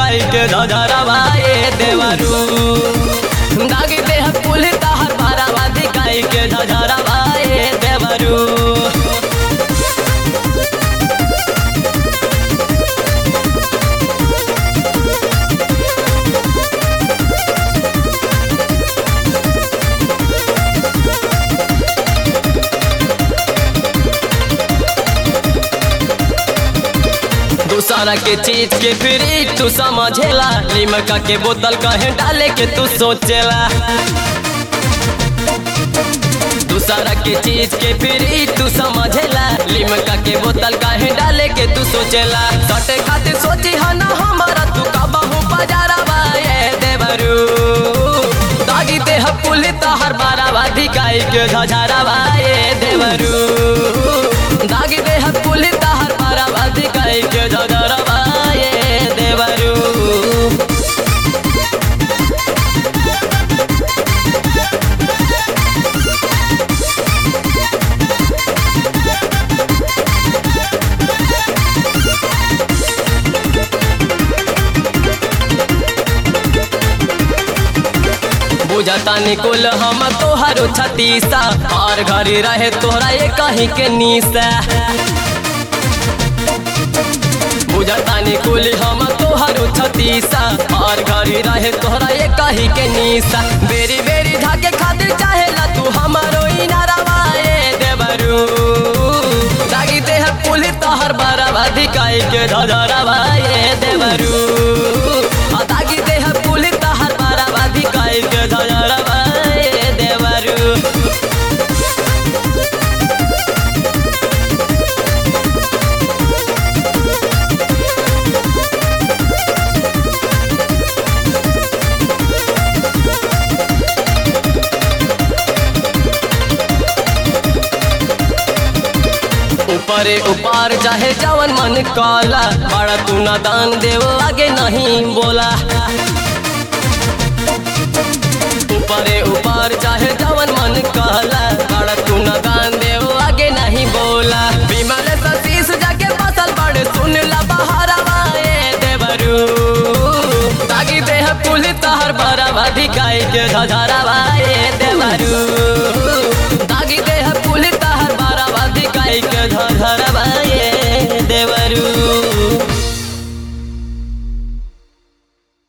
धिकाई के धधरवा ए देवरू दागी देह कुल तहर भरवा धिकाई के धधरवा ए देवरू दूसरा के चीज के फ्री तू समझेला लिमका के बोतल कहे डाले के तू सोचेला दूसरा के चीज के फ्री तू समझेला लिमका के बोतल कहे डाले के तू सोचेला सटे खातिर सोची हा ना हमारा तू कबहू बाजारवा ये देवरू दागी देह पुल तहर बारावा धिकाई के धझारवा ये देवरू दागी देह पुल तहर बारावा धिकाई के धझारवा ये देवरू बुझता निकुल हम तोहरो छतीसा और घरी रहे तोहरा ये कहीं के नीसा बुझता निकुल हम तोहरो छतीसा और घरी रहे तोहरा ये कहीं के नीसा बेरी बेरी धाके खातिर चाहेला तू हमारो इनारवा ए देवरू दागी देह पुल तोहर बरवा धिकाई के धधरवा ए देवरू आ दागी देह पुल तोहर बरवा धिकाई के धधरवा ए देवरू ऊपरे ऊपर चाहे जवन मन काला बड़ा तू ना दान देव आगे नहीं बोला ऊपरे ऊपर चाहे जवन मन काला बड़ा तू ना दान देव आगे नहीं बोला विमल सतीश जाके फसल बड़े सुन ला बहारवा ए देवरू तागी देह पुल तहर बरवा धिकाई के धधरवा ए देवरू तागी देह पुल तहर बरवा धिकाई के धधरवा ए देवरू